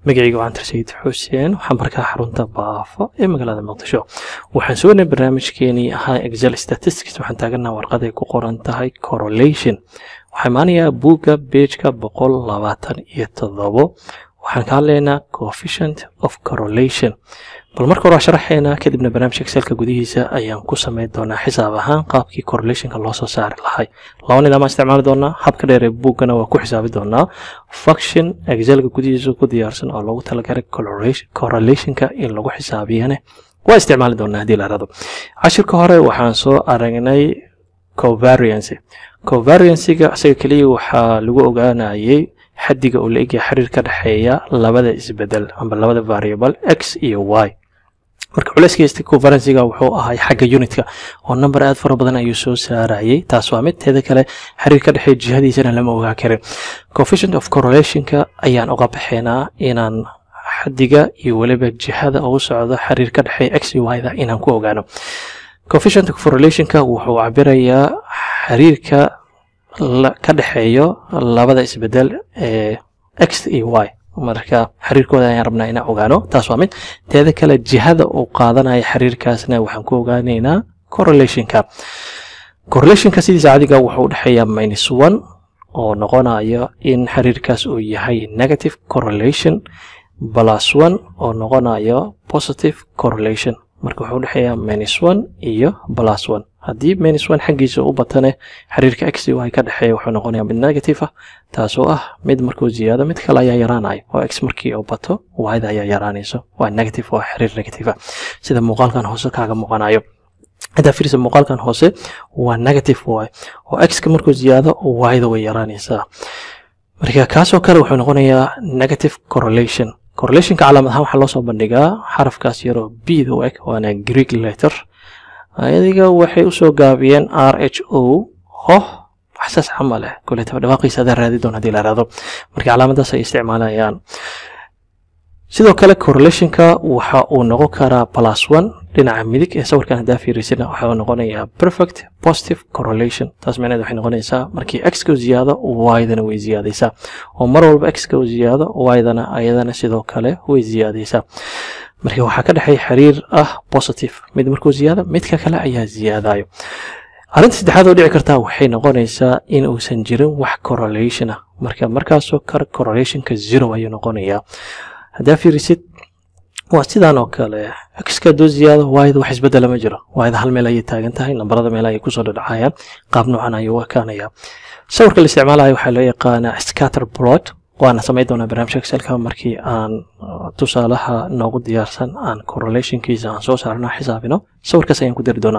magacayga waa cantar sayid xuseen waxaan markaa xarunta baafo ee magaalada muqdisho waxaan sugnay barnaamijkeenii ahaa excel statistics waxaan taaganaa warqaday ku qoran tahay correlation waxaa imaanayaa buugga beejka boqol labaatan iyo toddobo waxaan ka hadlaynaa coefficient of correlation bal marka hore waa sharaxeynaa kadibna barnaamijka excelka gudihiisa ayaan ku samayn doonaa xisaab ahaan qaabkii correlationka loo soo saari lahay laba nidaam isticmaali doonaa habka dheer ee buuggana waa ku xisaabi doonaa function excelka gudihiisa ku diyaarsan oo loogu talagalay correlationka in lagu xisaabiyane waa isticmaali doonaa haddii la rado cashirka hore waxaan soo aragnay covariancy covariancyga isaga keliya waxaa lagu ogaanayay xaddiga uu la egyahay xiriir ka dhexeeya labada isbedel amba labada variable x iyo y marka culeyskaysta conferenciga wuxuu ahay xagga unitka oo number aad fara badan ayuu soo saarayay taas waa mid teeda kale xiriir ka dhexeeya jihadiisana lama ogaa karin coefficient of correlationka ayaan uga baxaynaa inaan xaddiga iyo weliba jihada ugu socdo xiriir ka dhexeeya x iyo y da inaan ku ogaano coefficient of correlationka wuxuu cabirayaa xiriirka ka dhexeeyo labada isbedel ee x iyo y marka xiriirkooda ayaan rabnaa inaan ogaano taas waa mid teeda kale jihada uu qaadanaya xiriirkaasna waxaan ku ogaaneynaa correlationka correlationka sidiisa cadiga wuxuu udhexeeyaa minus one oo noqonayo in xiriirkaas uu yahay negative correlation plus one oo noqonayo positive correlation marka wuxuu udhexeeyaa minus one iyo plus one haddii minus one xaggiisa u batane xiriirka x y ka dhexeeya wuxuu noqonayaa mid negative ah taasoo ah mid markuu ziyaado mid kale ayaa yaraanayo oo x markii uu bato yda ayaa yaraanayso waa negative oo xiriir negative ah sida muuqaalkan hoose kaaga muuqanayo haddaa fiirisa muuqaalkan hoose waa negative y oo x-ka markuu ziyaado yda way yaraanaysaa marka kaasoo kale wuxuu noqonayaa negative correlation correlationka calaamad ahaan waxaa loo soo bandhigaa xarafkaas yaroo b da u eg waana greek letter adiga waxay usoo gaabiyeen r h o hoh waxsaas camal eh kuletaba dhawaaqiisa adaa raadi doon hadii la raado marka calaamadaas ay isticmaalayaan sidoo kale correlationka waxa uu noqon karaa plus one dhinaca midig ee sawirkan haddaa fiirisina waxa uu noqonayaa perfect positive correlation taas micneed waxay noqonaysaa markii x-ka u ziyaado y-dana way ziyaadaysaa oo mar walba x-ka u ziyaado y-dana ayadana sidoo kale way ziyaadaysaa marka waxaa ka dhexeeya xiriir ah positive mid markuu ziyaado midka kale ayaa ziyaadayo arrinta saddexaad oo dhici kartaa waxay noqonaysaa in uusan jirin wax correlation ah marka markaasoo kale correlationka zero ayuu noqonayaa haddaa fiirisid waa sidaan oo kale xka hadduu ziyaado yda wax isbedela ma jiro yda hal meel ayay taagan tahay nambarada meel ayay kusoo dhadhacayaan qaab noocan ayuu ekaanaya sawirka la isticmaalayo waxaa loo yaqaanaa scatter plot waana samayn doonaa barnaamijka excelka markii aan tusaalaha noogu diyaarsan aan correlationkiisa aan soo saarno xisaabino sawirkaas ayaan ku dari doonaa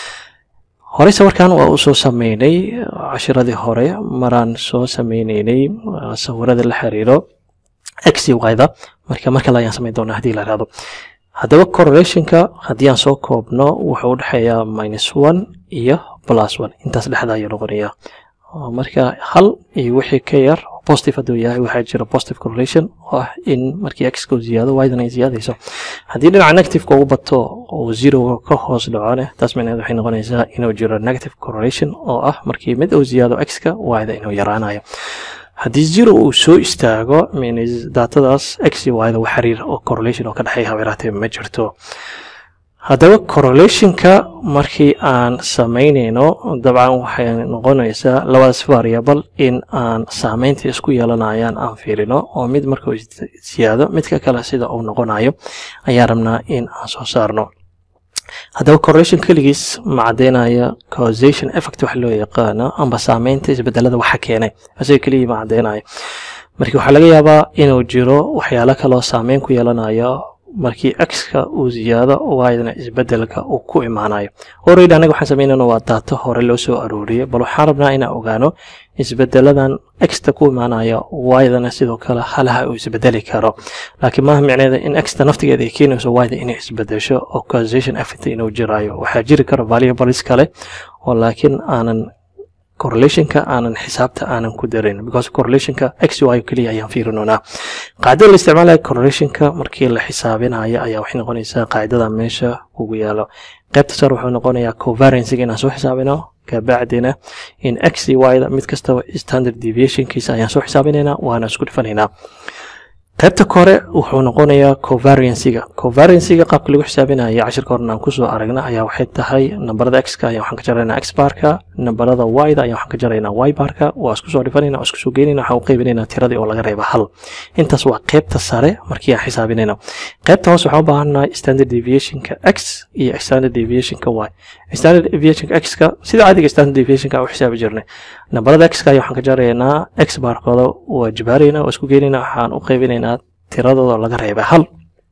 horey sawirkan waa u soo sameynay cashiradii hore maraan soo sameyneynay sawirada la xiriiro x yda marka mar kale ayaan samayn doonaa haddii la raado haddaba correlationka haddii aan soo koobno wuxuu udhexeeyaa minus one iyo plus one intaas dhexda ayuu noqonayaa marka hal iyo wixii ka yar positive hadduu yahay waxaa jira positive correlation oo ah in markii x-ka uu ziyaado ydan ay ziyaadayso haddii dhinaca negativeka ugu bato oo zeroga ka hoos dhacone taas micneed waxay noqonaysaa inuu jiro negative correlation oo ah markii mid uu ziyaado x-ka yda inuu yaraanayo haddii zero uu soo istaago mins daatadaas x iyo yda wax xiriir oo correlation oo ka dhexeeya habeeraatee ma jirto haddaba correlationka markii aan samaynayno dabcan waxay noqonaysaa labadaas variable in aan saameynta isku yeelanayaan aan fiirino oo mid markuu siyaado midka kale sida uu noqonayo ayaan rabnaa in aan soo saarno haddaba correlation keligiis ma caddeynaya causation effect wax loo yaqaano amba saameynta isbedelada waxa keenay isaga keligii ma caddeynayo marka waxaa laga yaabaa inuu jiro waxyaalo kaloo saameyn ku yeelanayo markii x-ka uu ziyaado ydana isbedelka uu ku imaanayo already anaga waxaan samaynayna waa daato hore loo soo arooriyay bal waxaan rabnaa inaan ogaano isbedeladan x-ta ku imaanaya ydana sidoo kale halaha uu isbedeli karo laakiin maaha micneeda in x-ta naftigeeda ay keenayso yda inay isbedesho oo causation effect inuu jiraayo waxaa jiri kara variables kale oo laakiin aanan correlationka aanan xisaabta aanan ku darin because correlationka x y keliya ayaan fiirinoonaa qaacidada la isticmaalaya correlationka markii la xisaabinayo ayaa waxay noqonaysaa qaacidada meesha ugu yaalo qaybta sare wuxuu noqonayaa covariancyga inaan soo xisaabino kabacdina in x y da mid kastaba standard deviationkiisa ayaan soo xisaabinaynaa waana isku dhifanaynaa qaybta kore wuxuu noqonayaa covariancyga covariancyga qaabka lagu xisaabinayo cashirka horena aan kusoo aragna ayaa waxay tahay nambarada x-ka ayaa waxaan ka jaraynaa x barka nambarada y-da ayaa waxaan ka jaraynaa y barka waa isku soo dhifanayna waa isku soo geynayna waxaan u qaybinaynaa tiradii oo laga reeba hal intaas waa qaybta sare markii aan xisaabinayna qaybta hoose waxaan u baahannahay standard deviationka x iyo standard deviationka y standard deviationka x-ka sida caadiga standard deviationka aan u xisaabi jirnay nambarada x-ka ayaa waxaan ka jaraynaa x barkooda waa jibaaraynaa waa isku geynaynaa waxaan u qaybinaynaa tiradooda laga reeba hal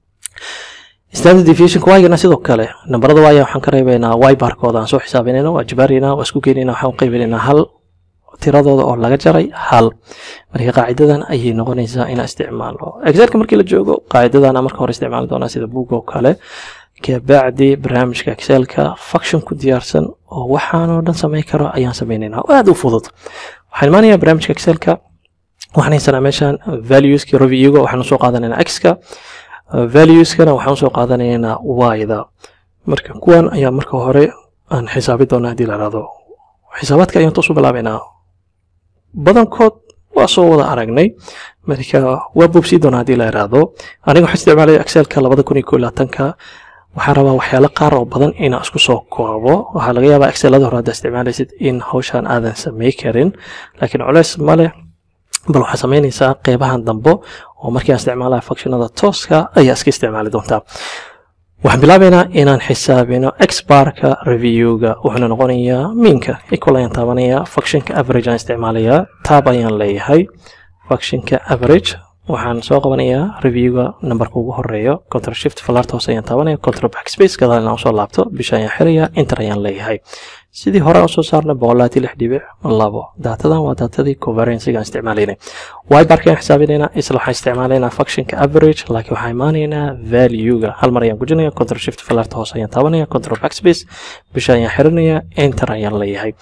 standard deviation y-gana sidoo kale nambarada y waxaan ka reebaynaa y barkooda aan soo xisaabinayna waa jibaaraynaa waa isku geynaynaa waxaan u qaybinaynaa hal tiradooda oo laga jaray hal marka qaacidadan ayay noqonaysaa inaan isticmaalno excelka markii la joogo qaacidadan marka hore isticmaali doonaa sida boog oo kale kabacdi barnaamijka excelka function ku diyaarsan oo waxaanoo dhan samayn karo ayaan samaynaynaa oo aada u fudud waxaan imaanayaa barnaamijka excelka waxaan haysanaa meeshan valueski reviewga waxaan usoo qaadanaynaa x-ka valueskana waxaan usoo qaadanaynaa y-da marka kuwan ayaa marka hore aan xisaabi doonaa haddii la ihahdo xisaabaadka ayaan toos u bilaabaynaa badankood waa soo wada aragnay marka waa boobsii doonaa haddii la ihahdo aniga waxaan isticmaalaya excelka labada kun iyo ko labaatanka waxaan rabaa waxyaalo qaar oo badan inaan isku soo koobo waxaa laga yaabaa excelada hore hadda isticmaalaysid in hawshan aadan samay karin laakiin culeys ma leh bal waxaa samaynaysaa qeybahan dambo oo markii aan isticmaalaya functionada tooska ayaa iska isticmaali doontaa waxaan bilaabaynaa inaan xisaabino x barka reviewga wuxuuna noqonayaa miinka equal ayaan taabanayaa functionka average aan isticmaalayaa tab ayaan leeyahay functionka average waxaan soo qabanayaa reviewga nambarka ugu horeeyo control shift falaarta hoose ayaan taabanaya control backspace gadaal inaan usoo laabto bisha ayaan xirayaa enter ayaan leeyahay sidii hore usoo saarnay boqolaati lix dhibic labo daatadan waa daatadii covariancyga aan isticmaalaynay y barka ayaan xisaabinaynaa isla waxaan isticmaalaynaa functionka average laakiin waxaan imaanaynaa valuega hal mar ayaan gujinaya control shift falaarta hoose ayaan taabanaya control backspace bisha ayaan xiranaya enter ayaan leeyahay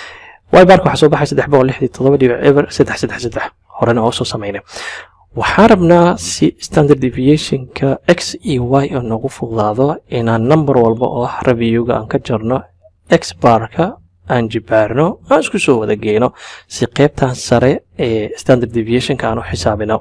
y barka waxaa soo baxay saddex boqol lixdii todoba dhibic eber saddex saddex saddex horena oo soo samaynay waxaan rabnaa si standard deviationka x iyo y oo noogu fududaado inaan number walba oo ah reviewga aan ka jarno x barka aan jibaarno aan isku soo wada geyno si qeybtan sare ee standard deviationka aan u xisaabino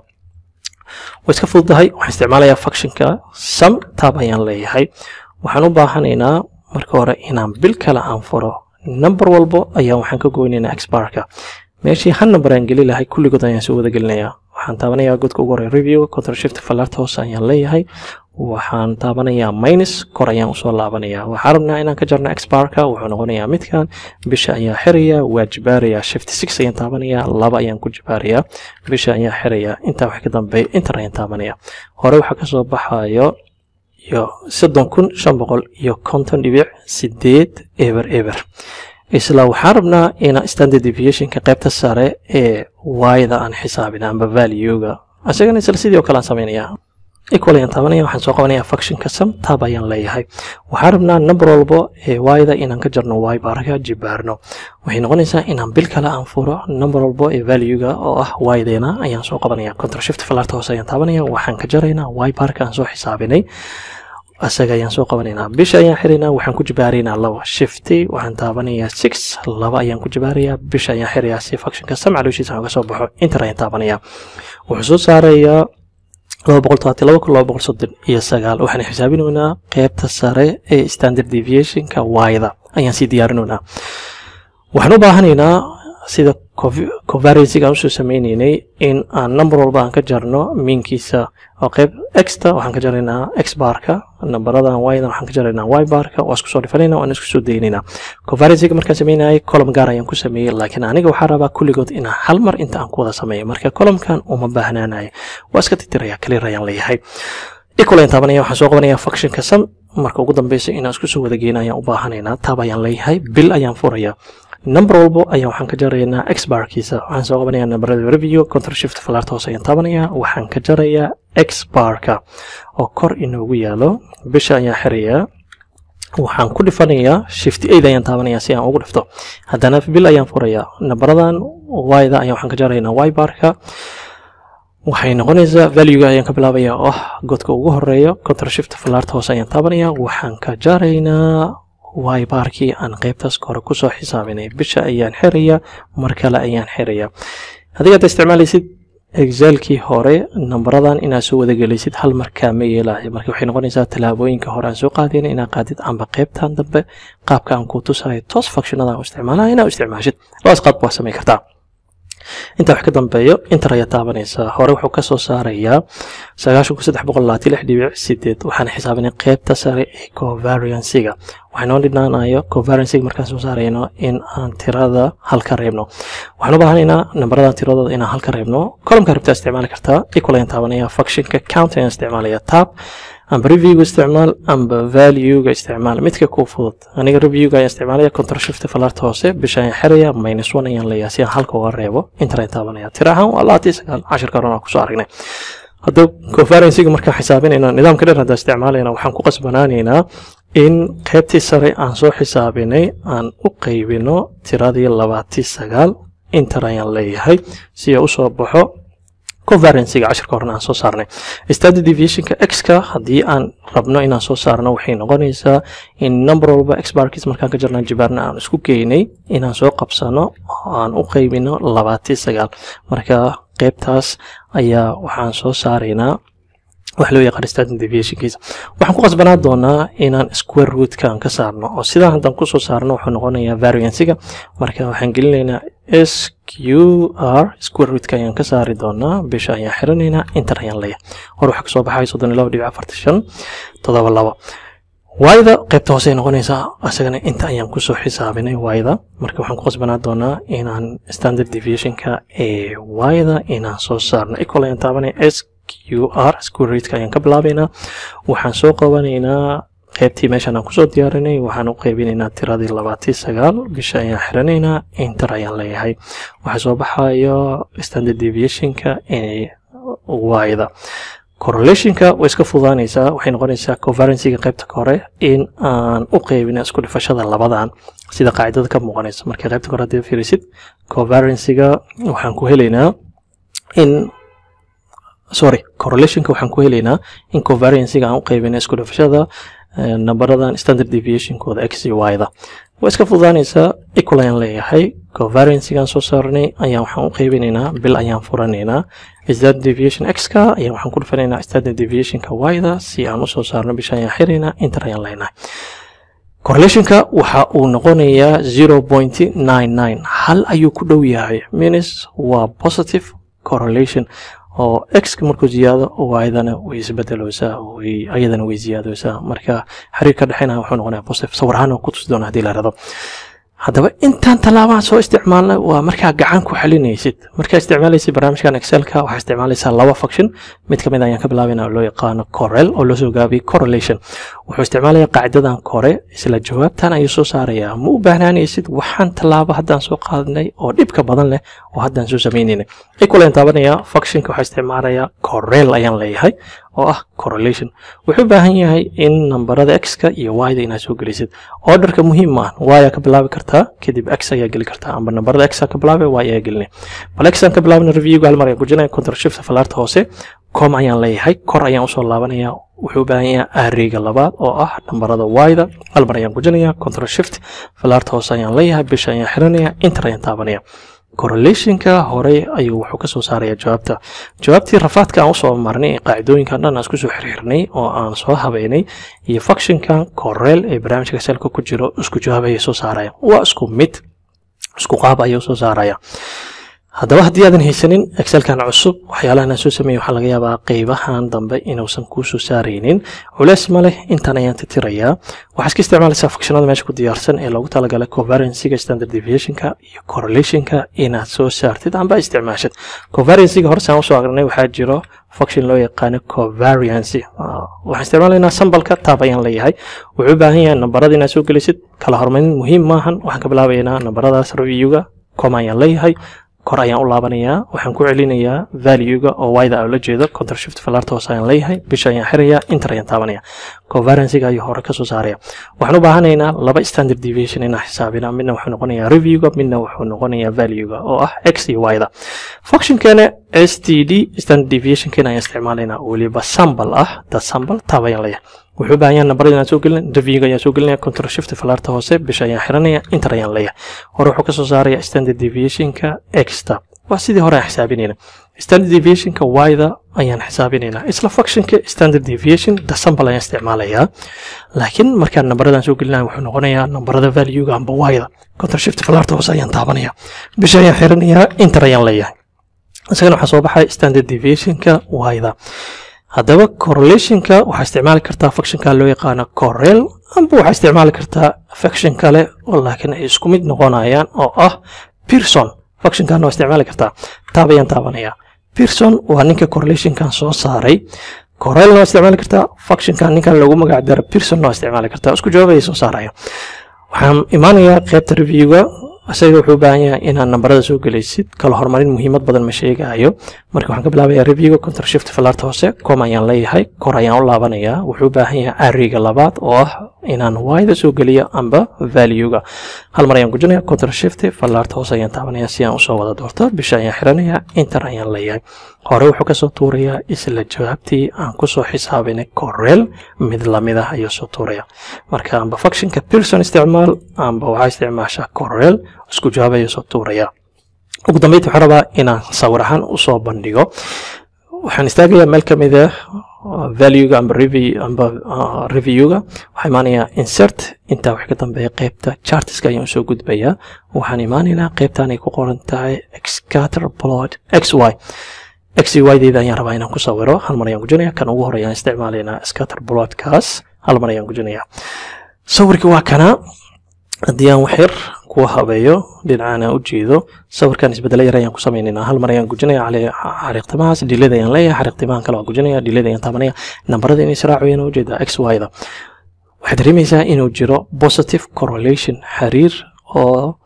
way iska fududahay waxaan isticmaalayaa functionka sum tab ayaan leeyahay waxaan u baahanaynaa marka hore inaan bil kale aan furo number walbo ayaan waxaan ka goynaynaa x barka meeshii hal number aan geli lahay kulligood ayaan soo wada gelinayaa waxaan taabanayaa godka ugu horey review control shift falaarta hoose ayaan leeyahay waxaan taabanayaa minus kor ayaan usoo laabanayaa waxaan rabnaa inaan ka jarno exbarka wuxuu noqonayaa midkan bisha ayaa xirayaa waa jibaarayaa shift six ayaan taabanayaa laba ayaan ku jibaarayaa bisha ayaa xirayaa intaa wax ka dambeeya inter ayaan taabanayaa hore waxaa kasoo baxayo iyo soddon kun shan boqol iyo konton dhibic sideed eber eber isla waxaan rabnaa inaan standard deviationka qaybta sare ee y-da aan xisaabina amba valuega isagana isla sidii oo kale aan samaynayaa equal ayaan taabanaya waxaan soo qabanayaa functionka sum tab ayaan leeyahay waxaan rabnaa number walbo ee y-da inaan ka jarno y barka jibaarno waxay noqonaysaa inaan bil kale aan furo number walbo ee valuega oo ah y-deena ayaan soo qabanaya control shift falaarta hoose ayaan taabanaya waxaan ka jaraynaa y barka aan soo xisaabinay asaga ayaan soo qabanaynaa bisha ayaan xiraynaa waxaan ku jibaaraynaa laba shifty waxaan taabanayaa six laba ayaan ku jibaarayaa bisha ayaan xirayaa si functionka sam calooshiisa aan uga soo baxo inter ayaan taabanayaa wuxuu soo saarayaa laba boqol todobaati laba kun laba boqol soddon iyo sagaal waxaan xisaabinaynaa qeybta sare ee standard deviationka y-da ayaan sii diyaarinaynaa waxaan u baahanaynaa sida covariancyga aan usoo sameynaynay in aan number walba aan ka jarno miinkiisa oo qeyb exta waxaan ka jaraynaa x barka nambaradan y-dan waxaan ka jaraynaa y barka waa isku soo dhifanayna waan isku soo daynaynaa covariancyga markaan sameynayay column gaar ayaan ku sameeyey laakiin aniga waxaa rabaa kulligood inaan hal mar inta aan ku wada sameeyo marka columnkan uma baahnaanayo waa iska titiraya clear ayaan leeyahay equal ayaan taabanaya waxaan soo qabanaya functionka sum marka ugu dambeysa inaan isku soo wada geyna ayaan u baahanaynaa tab ayaan leeyahay bil ayaan furaya number walbo ayaa waxaan ka jaraynaa x barkiisa waxaan soo qabanayaa nambarada review control shift falaarta hoose ayaan taabanayaa waxaan ka jarayaa x barka oo kor inoogu yaalo bisha ayaan xirayaa waxaan ku dhifanayaa shift aid ayaan taabanayaa si aan ugu dhifto haddana bil ayaan furayaa nambaradan y-da ayaa waxaan ka jaraynaa y barka waxay noqonaysaa valuega ayaan ka bilaabayaa oo ah godka ugu horeeyo control shift falaarta hoose ayaan taabanayaa waxaan ka jaraynaa y baarkii aan qaybtaas hore kusoo xisaabinay bisha ayaan xirayaa mar kale ayaan xirayaa adiga hadda isticmaalaysid excelkii hore nambaradan inaad soo wadagelaysid hal markaa ma yeelayo marka waxay noqonaysaa tallaabooyinka hore aan soo qaadayna inaad qaadid amba qaybtan dambe qaabka aan kuu tusayo toos functionada u isticmaalaya inaad u isticmaashid labadaas qaab waa samay kartaa intaa wax ka dambeeyo inter ayaa taabanaysaa hore wuxuu ka soo saarayaa sagaashan kun saddex boqol labaatan lix dhibic sideed waxaan xisaabinay qaybta sare ee covariansiga waxaa noo dhinaanayo covariansiga markaan soo saarayno in aan tirada hal ka reebno waxaan u baahanaynaa nambaradan tiradooda inaan hal ka reebno columka rabtaa isticmaali kartaa equal ayaan taabanaya functionka count ayaan isticmaalaya tab amba reviewga isticmaal amba valuega isticmaal midka kuu fudud aniga reviewga ayaan isticmaalaya control shift falarta hoose bisha ayaan xiraya minus one ayaan leeyahay si aan halka uga reebo inter ayaan taabanaya tira ahaan waa labaatan iyo sagaal cashirka horena kusoo aragnay hadda conferencega markaan xisaabinayna nidaamka dheer haddaan isticmaalayna waxaan ku qasbanaanaynaa in qaybtii sare aan soo xisaabinay aan u qaybino tiradii labaatan sagaal inter ayaan leeyahay si uu usoo baxo conferencega cashirka horena aan soo saarnay standard deviationka x-ka haddii aan rabno inaan soo saarno waxay noqonaysaa in number walba x barkiis markaan ka jarnaa jibaarna aan isku geynay inaan soo qabsano oo aan u qaybino labaatan sagaal marka qaybtaas ayaa waxaan soo saaraynaa wax loo yaqaan standard deviationkiisa waxaan ku qasbanaa doonaa inaan square rootkan ka saarno oo sidaa haddaan kusoo saarno wuxuu noqonayaa variancega marka waxaan gelinaynaa s q r square rootka ayaan ka saari doonaa bisha ayaan xiranaynaa inter ayaan leeyahay hor waxaa kasoo baxay soddon iyo laba dhibic afartan shan toddoba laba waayda qaybta hoose ay noqonaysaa isagana inta ayaan kusoo xisaabinay waayda marka waxaan ku qasbanaa doonaa inaan standard deviationka ee waayda inaan soo saarno equal ayaan taabanaya s q r square rootka ayaan ka bilaabaynaa waxaan soo qabanaynaa qaybtii meeshaan aan kusoo diyaarinay waxaan u qaybinaynaa tiradii labaatan sagaal bisha ayaan xiranaynaa inter ayaan leeyahay waxaa soo baxayo standard deviationka ee waayda correlationka way iska fududaanaysaa waxay noqonaysaa conferencega qaybta hore in aan u qaybina isku dhifashada labadan sida qaacidada ka muuqanaysa marka qaybta hore haddii fiirisid conferencega waxaan ku helaynaa in sorry correlationka waxaan ku helaynaa in conferencega aan u qaybina isku dhifashada nambaradan standard deviationkooda x iyo y-da way iska fududaanaysaa equal ayaan leeyahay covariancegaan soo saarnay ayaan waxaan u qaybinaynaa bil ayaan furanaynaa standard deviation x-ka ayaan waxaan ku dhufanaynaa standard deviationka y-da si aan usoo saarno bisha ayaan xiraynaa inter ayaan leenahay correlationka waxa uu noqonayaa zero point nine nine hal ayuu ku dhow yahay minus waa positive correlation oo x markuu ziyaado y-dana way isbedeleysaa ayadana way ziyaadeysaa marka xiriir ka dhexeynaya wuxuu noqonaya positive sawir ahaan ku tusi doona haddii la rado haddaba intaan tallaabaan soo isticmaalnay waa markaa gacan ku xalinaysid markaa isticmaalaysid barnaamijkan excelka waxaa isticmaalaysaa laba function mid ka mid ayaan ka bilaabayna oo loo yaqaano corel oo loo soo gaabiyey correlation wuxuu isticmaalaya qaacidadan kore isla jawaabtan ayuu soo saarayaa ma u baahnaanaysid waxaan tallaabo haddaan soo qaadnay oo dhibka badan leh oo haddaan soo samaynaynay equal ayaan taabanaya functionka waxaa isticmaalaya corel ayaan leeyahay oo ah correlation wuxuu u baahan yahay in nambarada x-ka iyo y-da inaad soo gelisid orderka muhiim ma ah y aa ka bilaabi kartaa kadib x ayaa geli kartaa amba nambarada x aa ka bilaabe y ayaa gelinay bal x aan ka bilaabina reviewga hal mar ayaan gujinaya control shift falaarta hoose com ayaan leeyahay kor ayaan usoo laabanaya wuxuu u baahan yahay arrayga labaad oo ah nambarada y-da hal mar ayaan gujinaya control shift falaarta hoose ayaan leeyahay bisha ayaan xiranaya inter ayaan taabanaya correlationka hore ayuu wuxuu ka soo saaraya jawaabta jawaabtii rafaadka aan usoo marnay ee qaacidooyinkan dhan aan isku soo xirxirnay oo aan soo habeynay iyo functionkan corel ee barnaamijka selka ku jiro isku jawaab ayay soo saaraya waa isku mid isku qaab ayuu soo saaraya haddaba haddii aadan haysanin excelkan cusub waxyaalahan aan soo sameeyey waxaa laga yaabaa qeybahan dambe inuusan kuu soo saaraynin culeys ma leh intaan ayaan tirtirayaa waxaa iska isticmaalaysaa functionada meesha ku diyaarsan ee loogu talagalay covariancyga standard deviationka iyo correlationka inaad soo saartid amba isticmaashid covariancyga hore saan usoo aqrinay waxaa jiro function loo yaqaano covariancy waxaan isticmaalaynaa sambalka taab ayaan leeyahay wuxuu u baahan yahay nambarada inaad soo gelisid kala hormarin muhiim maahan waxaan ka bilaabaynaa nambaradaas reviewga com ayaan leeyahay kor ayaan u laabanayaa waxaan ku celinayaa valuega oo y-da aan la jeedo control shift falaarta hoose ayaan leeyahay bisha ayaan xirayaa inter ayaan taabanaya covariancyga ayuu hore kasoo saaraya waxaan u baahanaynaa laba standard deviation inaan xisaabina midna wuxuu noqonayaa reviewga midna wuxuu noqonayaa valuega oo ah x iyo y-da functionkeena s t d standard deviationkeena ayaan isticmaalaynaa weliba sambal ah da sambal taab ayaan leeyahay wuxuu u baahan yahay nambarada inaan soo gelin reviewga ayaan soo gelinaya control shift falaarta hoose bisha ayaan xiranaya inter ayaan leeyahay hore wuxuu kasoo saaraya standard deviationka exta waa sidii hore aan xisaabinayna standard deviationka y-da ayaan xisaabinaynaa isla functionka standard deviation dasambal ayaan isticmaalayaa laakiin markaan nambaradan soo gelinaya wuxuu noqonayaa nambarada valuega amba y-da control shift falaarta hoose ayaan taabanaya bisha ayaan xiranayaa inter ayaan leeyahay isagana waxaa soo baxay standard deviationka y-da haddaba correlationka waxaa isticmaali kartaa functionka loo yaqaano correl amba waxaa isticmaali kartaa function kale oo laakiin ay isku mid noqonayaan oo ah pearson functionkan waa isticmaali kartaa taab ayaan taabanayaa pearson waa ninka correlationkan soo saaray correlna waa isticmaali kartaa functionkan ninkan lagu magac daro pearson waa isticmaali kartaa isku jawaab ayay soo saaraya waxaan imaanayaa qaybta reviewga isaga wuxuu u baahan yahay inaad nambarada soo gelaysid kala horumarin muhiimad badan ma sheegaayo marka waxaan ka bilaabayaa reviewga control shift falaarta hoose com ayaan leeyahay kor ayaan u laabanayaa wuxuu u baahan yahay ariga labaad oo ah inaan y-da soo geliyo amba valuega hal mar ayaan gujinaya control shift falaarta hoose ayaan taabanaya si aan usoo wada doorto bisha ayaan xiranayaa inter ayaan leeyahay hore wuxuu kasoo tuurayaa isla jawaabtii aan kusoo xisaabinay correl mid lamid ah ayuu soo tuuraya marka amba functionka pearson isticmaal amba waxaa isticmaashaa correl isku jawaab ayuu soo tuuraya ugu dambeynta waxaan rabaa inaan sawir ahaan usoo bandhigo waxaan istaagayaa meel ka mid ah valuega amba review amba reviewga waxaa imaanayaa insert intaa wax ka dambeeya qeybta chartiska ayaan usoo gudbayaa waxaan imaanaynaa qeybtan ay ku qoran tahay excater plot x y x y deeda ayaan rabaa inaan ku sawiro hal mar ayaan gujinaya kan ugu hore ayaan isticmaalaynaa scatter plotkaas hal mar ayaan gujinaya sawirkii waa kana haddii aan waxyar kuwa habeeyo dhinacaan aan u jeedo sawirkan isbedelo yar ayaan ku sameynaynaa hal mar ayaan gujinaya xariiqtimahaas dhilada ayaan leeyahay xariiqtimahan kale waan gujinaya dhilada ayaan taabanaya nambarada inay israacayaan u jeedaa x y da waxaad dareemaysaa inuu jiro positive correlation xiriir oo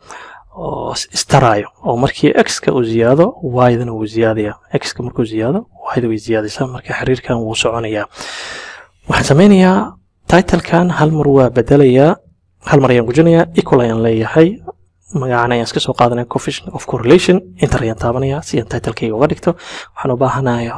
oo istaraayo oo markii x-ka uu ziyaado y-dana wuu ziyaadaya x-ka markuu ziyaado y-da way ziyaadaysaa marka xiriirkan wuu soconayaa waxaan sameynayaa titlekan hal mar waa bedelayaa hal mar ayaan gujinayaa equal ayaan leeyahay magacan ayaan iska soo qaadanaya coefficient of correlation inter ayaan taabanaya si aan titlekayga uga dhigto waxaan u baahanaya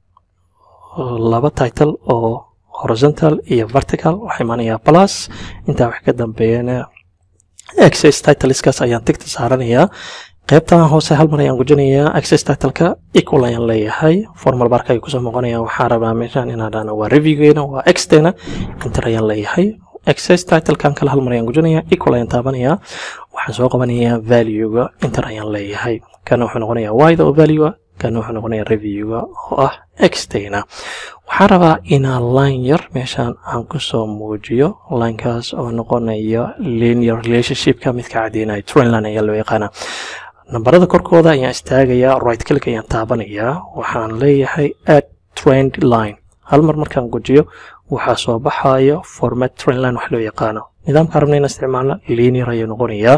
laba title oo horizontal iyo vertical waxaa imaanaya plus intaa wax ka dambeeyana access titleskaas ayaan tigta saaranayaa qaybtan hoose hal mar ayaan gujinayaa access titleka equal ayaan leeyahay formal barka ayuu kusoo muuqanaya waxaan rabaa meeshan inaan dhahno waa reviewgeena waa xteena inter ayaan leeyahay access titlekan kale hal mar ayaan gujinaya equal ayaan taabanaya waxaan soo qabanayaa valuega inter ayaan leeyahay kana wuxuu noqonayaa y-da oo value kana wuxuu noqonayaa reviewga oo ah xtena waxaan rabaa inaan line yar meeshaan aan kusoo muujiyo linekaas oo noqonaya linear relationshipka midka caddeynaya trendline ayaa loo yaqaanaa nambarada korkooda ayaan istaagayaa right click ayaan taabanayaa waxaan leeyahay add trend line hal mar markaan gujiyo waxaa soo baxayo format trendline wax loo yaqaano nidaamka rabna inaan isticmaalno linear ayuu noqonayaa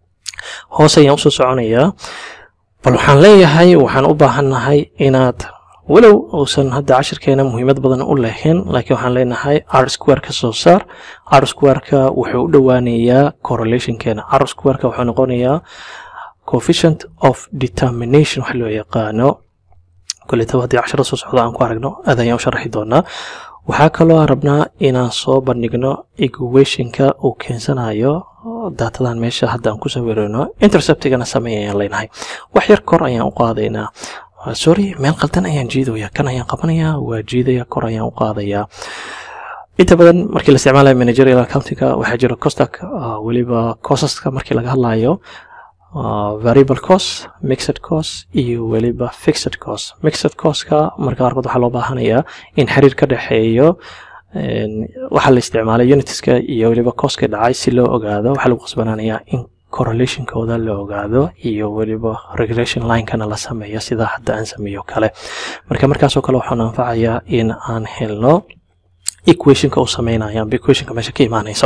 hoos ayaan usoo soconayaa bal waxaan leeyahay waxaan u baahannahay inaad walow uusan hadda cashirkeena muhiimad badan u lahayn laakiin waxaan leenahay r square ka soo saar r squareka wuxuu u dhowaanayaa correlationkeena r squareka wuxuu noqonayaa coefficient of determination wax loo yaqaano koletaba haddii cashiro soo socda aan ku aragno aad ayaan u sharaxi doonaa waxaa kaloo rabnaa inaan soo bandhigno equationka uu keensanayo daatadan meesha hadda aan ku sawirano interceptigana sameey ayaan leenahay wax yar kor ayaan u qaadaynaa sorry meel qaldan ayaan jiidaya kan ayaan qabanayaa waa jiidaya kor ayaan u qaadayaa inta badan markii la isticmaalayo managerial accountinga waxaa jira costak weliba cosaska markii laga hadlayo variable cost mixed cost iyo weliba fixed cost mixed costka marka qaarkood waxaa loo baahanayaa in xiriir ka dhexeeyo waxaa la isticmaalay unitiska iyo weliba costka dhacay si loo ogaado waxaa lagu qasbanaanayaa in correlationkooda la ogaado iyo weliba regression linekana la sameeyo sida hadda aan sameeyo kale marka markaasoo kale waxaan anfacayaa in aan helno equationka uu sameynaya amba equationka meesha ka imaanayso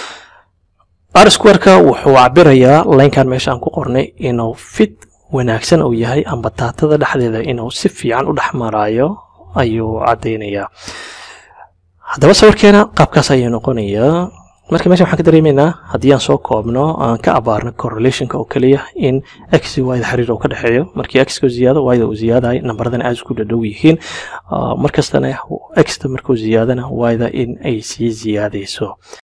r squareka wuxuu cabirayaa linekan meesha aan ku qornay inuu fit wanaagsan uu yahay amba daatada dhexdeeda inuu si fiican u dhex maraayo ayuu caddaynayaa haddaba sawirkeena qaabkaas ayuu noqonayaa marka meesha waxaan ka dareemaynaa haddii aan soo koobno aan ka abaarno correlationka oo keliya in x y da xiriir uu ka dhexeeyo markii x ka ziyaado y da uu ziyaadayo nambaradana aad isku dhadhow yihiin markastana x ta markuu ziyaadana y da in ay sii ziyaadayso